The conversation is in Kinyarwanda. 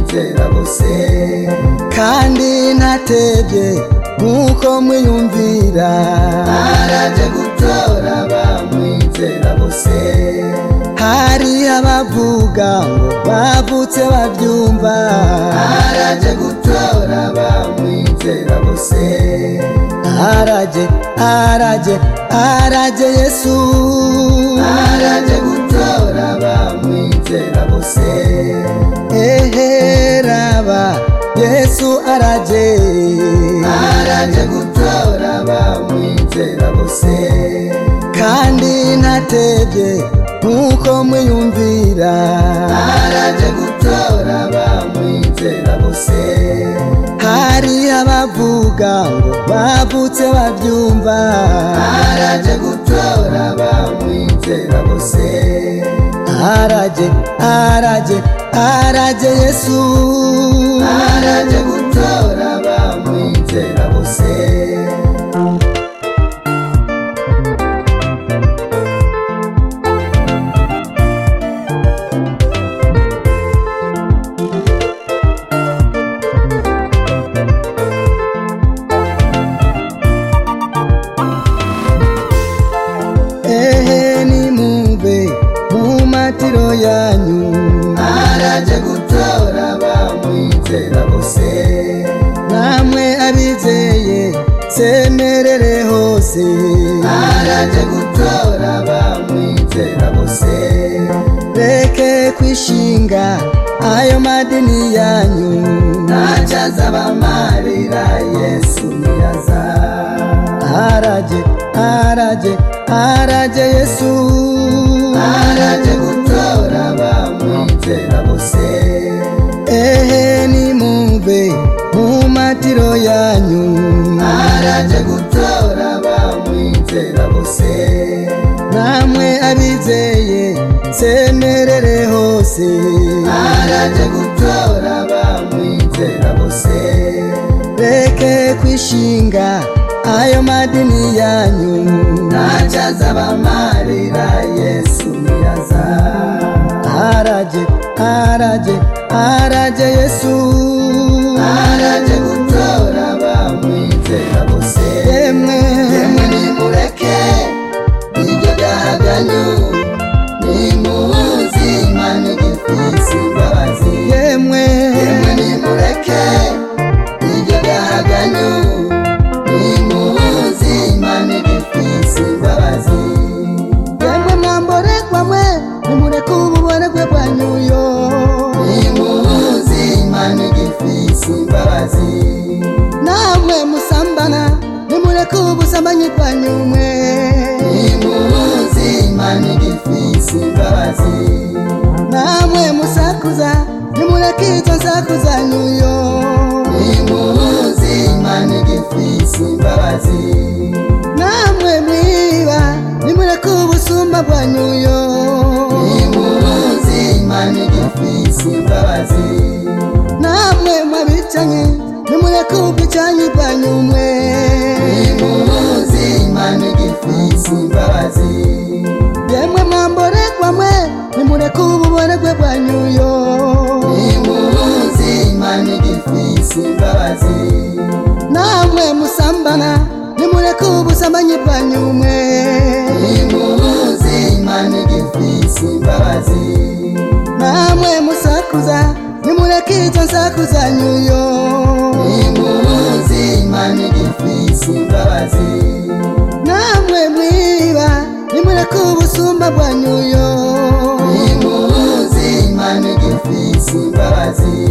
kera bose kandi ntatebye nk'uko mwiyumvira baraje gutora bamwizera bose hari abavuga ngo bavutse babyumva baraje gutora bamwizera bose araje araje araje yesu baraje gutora bamwizera bose eheraba yesu araje baraje gutora bamwizera bose kandi ntatebye nk'uko mwiyumvira baraje gutora bamwizera bose hari abavuga ngo bavutse babyumva baraje gutora bamwizera bose araje araje araje yesu baraje gutora bamwizera bose ehe nimumve mu matiro yanyu araje gutora bamwizera bose namwe abizeye semerere hose araje gutora bamwizera bose reke kwishinga ayo madini yanyu ntacyo azabamarira yesu ntiyaza araje araje araje yesu araje gutora bamwizera bose ehe nimumve mu matiro yanyu araje gutora bamwizera bose namwe abizeye semerere hose araje gutora bamwizera bose reke kwishinga ayo madini yanyu ntacyo azabamarira yesu ntiyaza araje araje araje yesu araje gutora bamwizera bose yemwe yemwe nimureke iryo daganyu nimuzi imana igifisi imbabazi yemwe yemwe nimureke iryo daganyu nimuzi imana igifisi imbabazi yemwe mwamborekwa mwe nimureke ububonerwe bwanyu yo nimuzi imana igifisi imbabazi namwe musambana nimureke ubusambanyi bwanyu mwe nimuzi imana igifisi imbabazi namwe musakuza nimureke izo nsaku zanyu yo nimuzi imana igifisi imbabazi namwe mwiba nimureke ubusumba bwanyu yo nimuzi imana igifisi imbabazi namwe mwabicanyi nimureke ubwicanyi bwanyu mwe nimuzi imana igifisi imbabazi yemwe mwamborekwa mwe nimureke ububonerwe bwanyu yo nimuzi imana igifisi imbabazi namwe musambana nimureke ubusambanyi bwanyu mwe nimuzi imana igifisi imbabazi namwe musakuza nimureke izo nsaku zanyu yo nimuzi imana igifisi imbabazi namwe mwiba nimureke ubusumba bwanyu yo nimuzi imana igifisi imbabazi